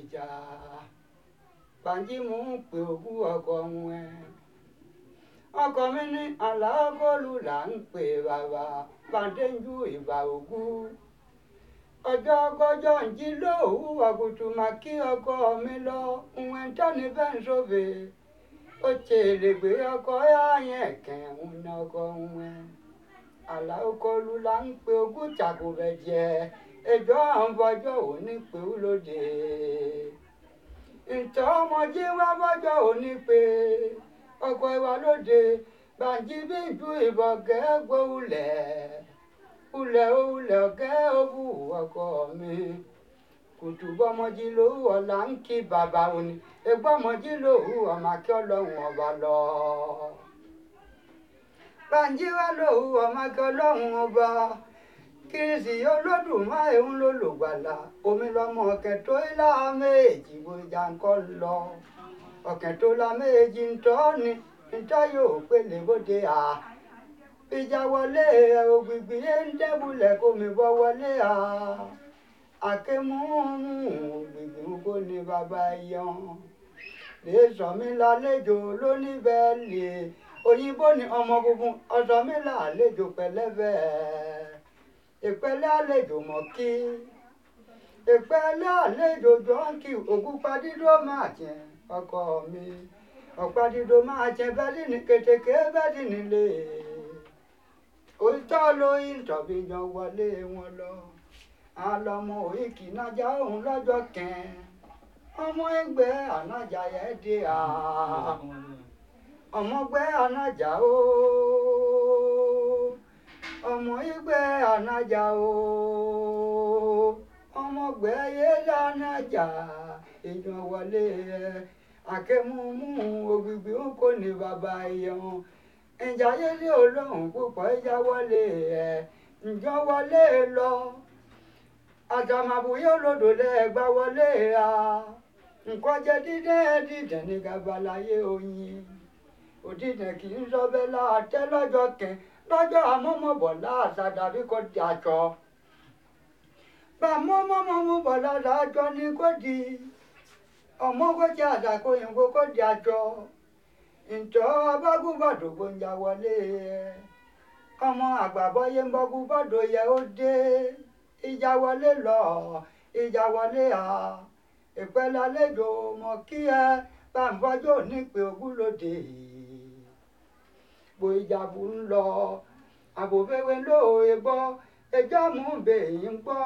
ìjà Bánjí mò ń pè òkú ọkọ wọn ẹ ọkọ mi ní aláàgọ́lù là ń pè bàbá bàdéjú ìbà òkú ọjọ́ gọ́jọ́ ń jí lóòwú àgùtù mà kí ọkọ mi lọ ìwọ̀n tẹ́ni bẹ́ẹ̀ ń sóbè ó tèrè gbé ọkọ yáyẹn kẹ̀hún ní ọkọ wọn aláàgọ́lù là ń pè òkú tàkùbẹ̀ jẹ ẹjọ́ àwọn bọ́jọ́ òní pé ó lóde ntọ́ ọmọdé wá bọ́jọ́ òní pé ọkọ ìwà lóde Bánjí bí ju ìbọn gẹ́gbó ulẹ̀ ulẹ̀ ulẹ̀ ọ̀gẹ́ òbú ọkọ mi kùtù bọ́mọdé lówó ọ̀la ń kí bàbá òní egbọ́mọdé lówó ọmọ akí ọlọ́run ọba lọ. Bánjí wá lówó ọmọ akí ọlọ́run ọba kìrìsì olódùmarè ń lò lògbàlà omi lọmọ ọ̀kẹ́ tó ilá méjì bójá ńkọ́ lọ ọ̀kẹ́ tó la méjì ń tọ́ ni ntọ́ yóò pélé bóde à ìjà wọlé ògbìgbì yé ń dẹ́bulẹ̀ kó mi bọ́ wọlé à àkémúmú ògbìgbì ń kó ní bàbá yan lè sọ mí lálejò lóníbẹ̀ẹ́lì òyìnbó ni ọmọ funfun ọ̀sọ́ mi lálejò pẹ̀lẹ́bẹ̀ ìpẹ́lẹ́ àlejò mọ̀ kí ìpẹ́lẹ́ àlejò jọ́ǹkì ògúnpadídó máa jẹ ọkọ mi ọ̀pádìdó máa jẹ bẹ́ẹ̀lì ní kètèké bẹ́ẹ̀lì nílé òótọ́ lóyún tọ̀bí yan wọlé wọn lọ àlọ́mọ òyìnkì nájà òun lọ́jọ́ kẹ́ẹ́ ọmọ ẹgbẹ́ ànájà yẹn dé à ọmọgbẹ́ ànájà o ọmọ ẹgbẹ́ ànájà o ọmọgbẹ́ yẹlẹ ànájà èèyàn wọlé ẹ àkẹ́múmú ògbìgbì ń kó ní bàbá ẹ̀yàn ìjà yẹlẹ olóhùn púpọ̀ ìjà wọlé ẹ ǹjọ́ wọlé lọ àtàmàbùyé olódò lẹ́ẹ̀gbá wọlé a nǹkan jẹ dídẹ́ dídẹ́ ní gabalayé oyin òdìdẹ kì í sọ bẹ́ẹ̀ láàtẹ́ lọ́jọ́ kẹ lọ́jọ́ àmọ́mọ́bọ̀ láàṣà dàbí kò di àjọ bá mọ́mọ́mọ́ bọ̀ lára àjọ ni kò di ọmọ kò di àdàkọ òyìnbó kò di àjọ ǹtọ́ abágúbàdò gbòǹjà wọlé ọmọ àgbàbọ́yé ń bọ́gú bọ́dọ̀ yẹ ó dé ìjà wọlé lọ ìjà wọlé à ìpẹ́lẹ́ àlejò mọ̀ kí ẹ bá ń bọ́jọ́ nípe ogúnlódé bó ìjàbù ń lọ àbòfẹ́wé lóòye gbọ́ ẹjọ́ mú bèyí ń gbọ́.